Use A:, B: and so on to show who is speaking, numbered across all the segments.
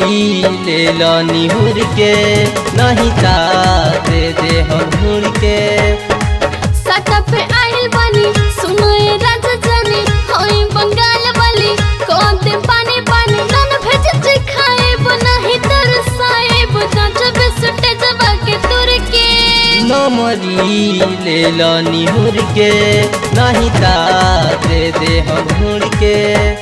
A: ले लो निहुर के नहीं ता दे दे हम घूर के
B: सटा पे आइल बानी सुनाए राजा जानी होई बंगाल वाली कौन दे पानी पानी नन भेज जे खाए बनाही तरसाए बता जब सुटे जबा के तुर के
A: नमरी ले लो निहुर के नहीं ता दे दे हम घूर के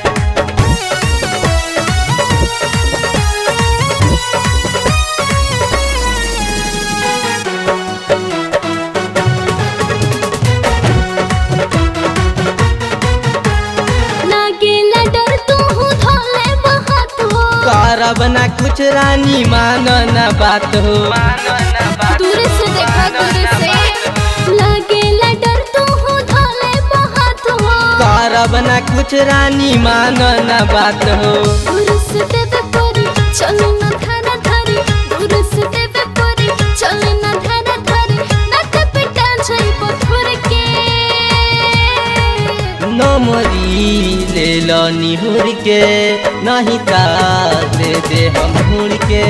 B: लागेला डर तू हूँ धोले बहात हो
A: करब ना कुछ रानी मानो ना बात हो
B: दूर से देखा दूर से लागेला डर तू हूँ धोले बहात हो
A: करब ना कुछ रानी मानो ना बात हो
B: दूर से देवे परी चलो ना धारा धारी दूर से देवे परी चलो ना धारा धारी नाक पे टांछई पत्थर के
A: नमरी ले लो निहुर के नहीं ता दे दे हम घूर के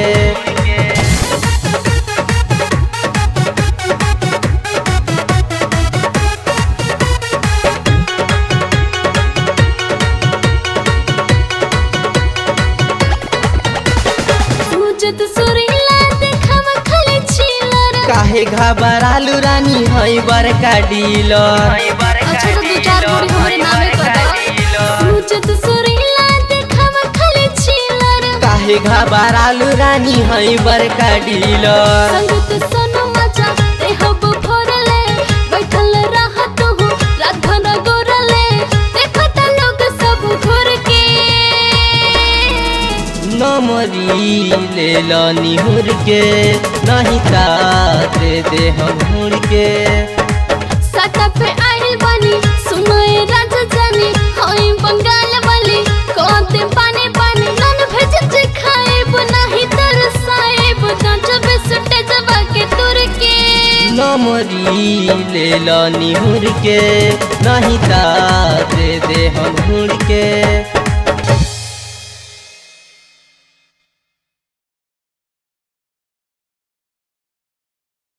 B: सूजत सुरीला देखाव खाली छिलर
A: काहे घबरालू रानी हई बड़का डीलर
B: अच्छा तो दो चार बोरी हमरे नामे कर दो सूजत सुरीला देखाव खाली छिलर
A: काहे घबरालू रानी हई बड़का डीलर
B: संगत सोनो मजा ते हब भरले बैठल रहत हो रात भर गोरले देखत लोग सब घुर के
A: नमरी ले लो निहुर के नहीं ता दे दे हम घूर के
B: सटा पे आइल बानी सुनाए राजा जानी होई बंगाल वाली कोते पानी पानी नन भेज जे खाए बनाही तरसाए बता जब सुटे जबा के तुर के
A: नमरी ले लो निहुर के नहीं ता दे दे हम घूर के